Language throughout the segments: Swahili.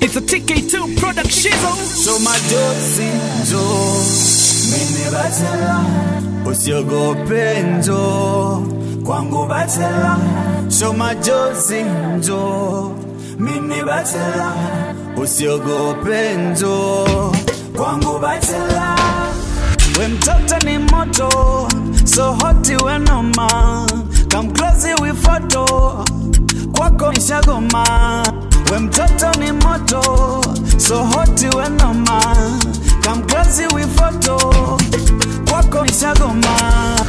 It's a TK2 production. So majozi njo mimi batela usiogope njo kwangu batela So majozi njo mimi batela usiogope njo kwangu batela we mtoto ni moto so hoti we noma come close we photo kwako nishagoma we mtoto ni moto so hoti we noma come close we photo kwako nishagoma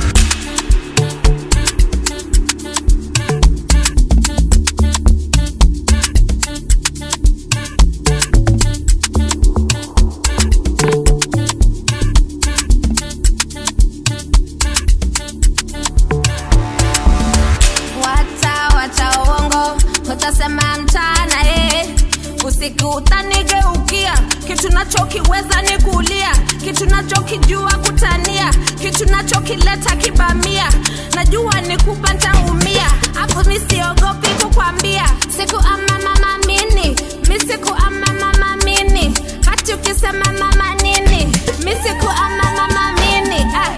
Wacha wacha uongo, utasema mchana eh. Usiku utanigeukia, kitu nachokiweza ni kulia, kitu nachokijua kutania, kitu nachokileta kibamia, najua ni kupa ntaumia, hapo mi siogopi kukwambia, siku ama mama mini, mi siku ama mama mini, hati ukisema mama nini, mi siku ama mama mini eh.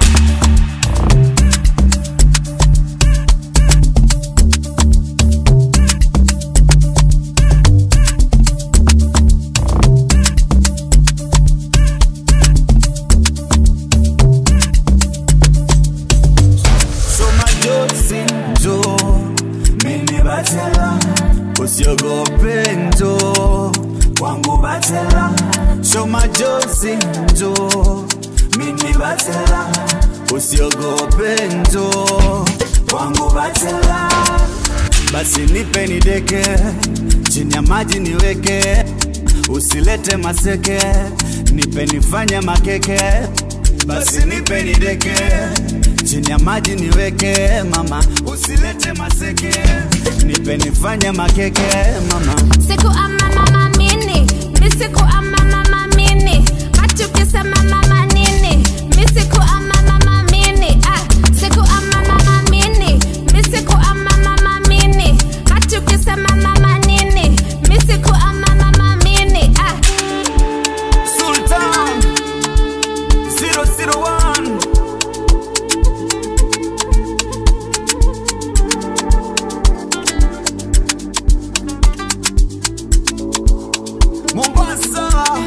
So majozi njo mimi batela usiogope njo kwangu batela So majozi njo mimi batela usiogope njo kwangu batela basi nipe nideke chini ya maji niweke usilete maseke nipe nifanye makeke basi nipe nideke chini ya maji niweke mama usilete maseke nipe nifanye makeke mama siku ama mama mini mi siku ama mama mini hati ukisema mama nini mi siku ama mama mini ah, siku ama mama mini mi siku ama mama mini hati ukisema mama nini mi siku ama mama mini ah. Sultan 001 Mombasa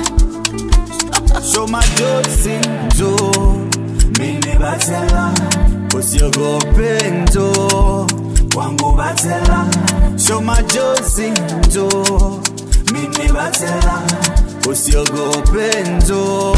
Show majozi njo mimi batela usiogope njo kwangu batela Show majozi njo mimi batela usiogope njo